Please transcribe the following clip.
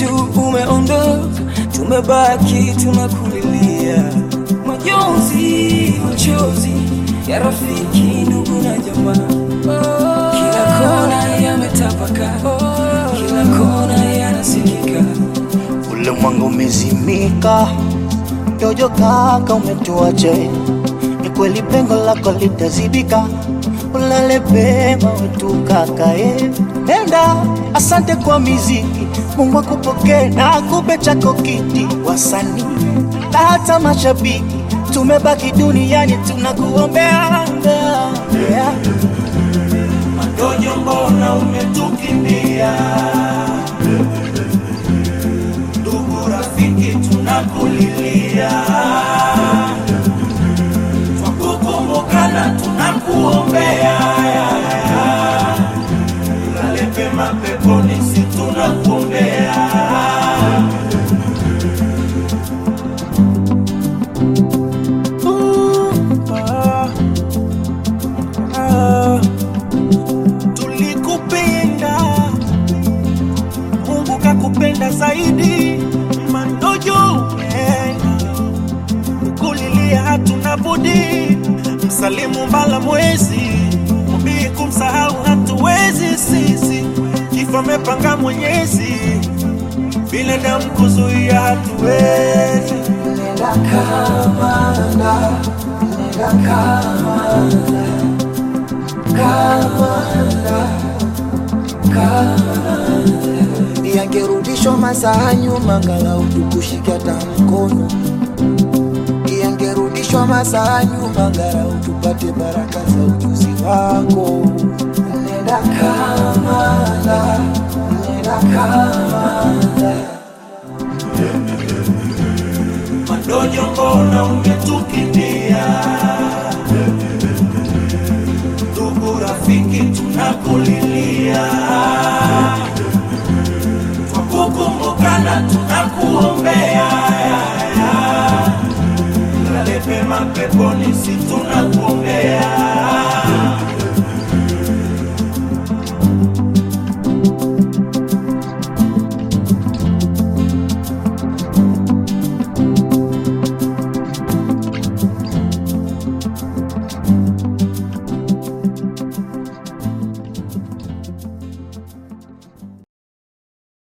wetu umeondoka, tumebaki tunakulilia, majonzi, machozi ya rafiki, ndugu na jamaa, kila kona yametapaka, kila kona yanasikika. Ulimwengu umezimika, Jojo kaka umetuacha, ni kweli pengo lako litazibika, ulale pema wetu kaka eh. Nenda, asante kwa miziki, Mungu akupokee na akupe chako kiti, wasanii na hata mashabiki, tumebaki duniani tunakuombea yeah. Madojo, mbona umetukimbia? Ndugu rafiki, tunakulilia, twakukumbukana, tunakuombea. Ulale pema peponi, si tunakuombea. Tulikupenda, Mungu kakupenda zaidi. Mandojo umeenda, kulilia hatuna budi. Msalimu mbala mwezi, mbii kumsahau hatuwezi sisi. Kifo amepanga Mwenyezi, binadamu kuzuia hatuwezi. yangerudishwa masaa nyuma, angalau tukushike hata mkono. Yangerudishwa masaa nyuma, angalau tupate baraka za ujuzi wako. Nenda Kamanda, nenda Kamanda. Madojo, mbona umetukimbia? Ndugu rafiki, tunakulilia, twakukumbukana, tunakuombea. Lale pema peponi, si tuna